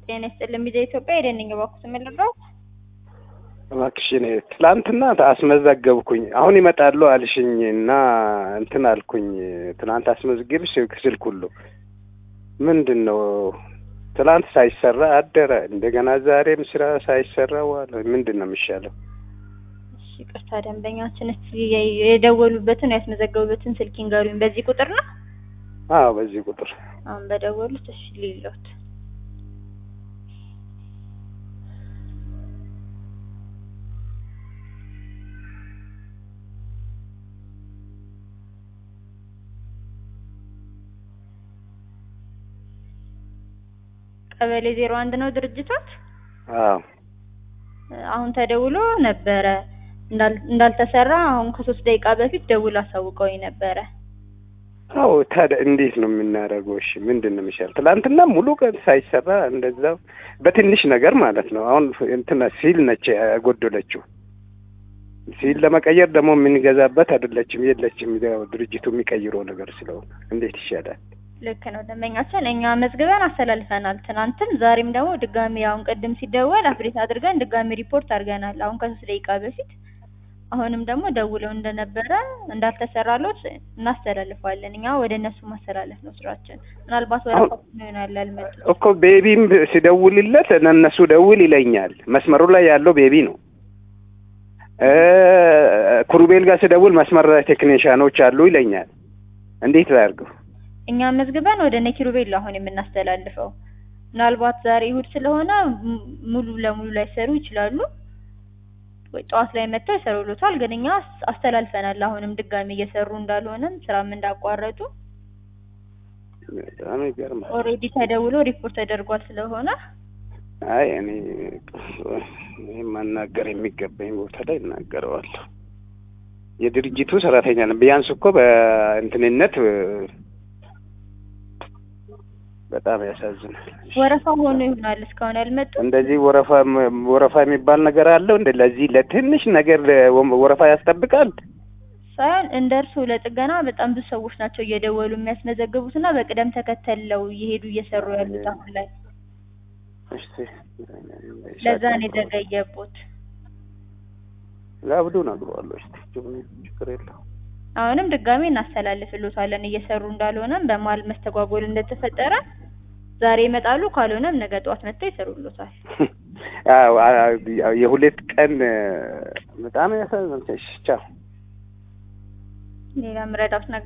ጤና ይስጥልኝ ሚዲያ ኢትዮጵያ የደንኝ ባኩስ የምልለው እባክሽ እኔ ትላንትና አስመዘገብኩኝ አሁን ይመጣሉ አልሽኝ እና እንትን አልኩኝ። ትናንት አስመዝግብ ስልክ ስልክ ሁሉ ምንድን ነው ትላንት ሳይሰራ አደረ። እንደገና ዛሬም ስራ ሳይሰራ ዋለ። ምንድን ነው የሚሻለው? እሺ ቅርታ ደንበኛችን እስቲ የደወሉበትን ያስመዘገቡበትን ስልክ ይንገሩኝ። በዚህ ቁጥር ነው? አዎ በዚህ ቁጥር አሁን በደወሉት እሺ ሊሎት ቀበሌ ዜሮ አንድ ነው ድርጅቶት? አዎ አሁን ተደውሎ ነበረ እንዳልተሰራ አሁን ከሶስት ደቂቃ በፊት ደውሎ አሳውቀውኝ ነበረ። አዎ ታዲያ እንዴት ነው የምናደርገው? እሺ ምንድን ነው የሚሻል? ትላንትና ሙሉ ቀን ሳይሰራ እንደዛው በትንሽ ነገር ማለት ነው። አሁን እንትና ሲል ነች ያጎደለችው። ሲል ለመቀየር ደግሞ የምንገዛበት አይደለችም የለችም። ያው ድርጅቱ የሚቀይረው ነገር ስለሆነ እንዴት ይሻላል? ልክ ነው ደንበኛችን፣ እኛ መዝግበን አስተላልፈናል። ትናንትም ዛሬም ደግሞ ድጋሚ አሁን ቅድም ሲደወል አፕዴት አድርገን ድጋሚ ሪፖርት አድርገናል። አሁን ከሶስት ደቂቃ በፊት አሁንም ደግሞ ደውለው እንደነበረ እንዳልተሰራሎት እናስተላልፋለን። እኛ ወደ እነሱ ማስተላለፍ ነው ስራችን። ምናልባት ወረፋ ይሆናል ያልመጡት እኮ ቤቢም ሲደውልለት እነሱ ደውል ይለኛል። መስመሩ ላይ ያለው ቤቢ ነው። ኩሩቤል ጋር ሲደውል መስመር ላይ ቴክኒሽያኖች አሉ ይለኛል። እንዴት ላድርገው? እኛ መዝግበን ወደ ነኪሩቤል አሁን የምናስተላልፈው ምናልባት ዛሬ እሑድ ስለሆነ ሙሉ ለሙሉ ላይሰሩ ይችላሉ ወይ ጠዋት ላይ መጥተው ይሰሩሉታል። ግን እኛ አስተላልፈናል። አሁንም ድጋሚ እየሰሩ እንዳልሆነም ስራም እንዳቋረጡ በጣም ይገርማል። ኦልሬዲ ተደውሎ ሪፖርት ተደርጓል ስለሆነ አይ እኔ እኔ ማናገር የሚገባኝ ቦታ ላይ እናገረዋለሁ። የድርጅቱ ሰራተኛ ነው። ቢያንስ እኮ በእንትንነት በጣም ያሳዝናል። ወረፋ ሆኖ ይሆናል እስካሁን ያልመጡ እንደዚህ ወረፋ ወረፋ የሚባል ነገር አለው እንደ ለዚህ ለትንሽ ነገር ወረፋ ያስጠብቃል ሳይሆን እንደ እርሱ ለጥገና በጣም ብዙ ሰዎች ናቸው እየደወሉ የሚያስመዘግቡት እና በቅደም ተከተለው እየሄዱ እየሰሩ ያሉት አሁን ላይ እስቲ ለዛ ነው የዘገየቦት። ለአብዱ ነግሯለሁ። እስቲ ችግር የለው አሁንም ድጋሜ እናስተላልፍሎታለን እየሰሩ እንዳልሆነም በመሀል መስተጓጎል እንደተፈጠረ ዛሬ ይመጣሉ፣ ካልሆነም ነገ ጠዋት መጥተው ይሰሩሎታል። የሁለት ቀን በጣም ያሳዝናል። ቻው ሌላ ምረዳት ነገር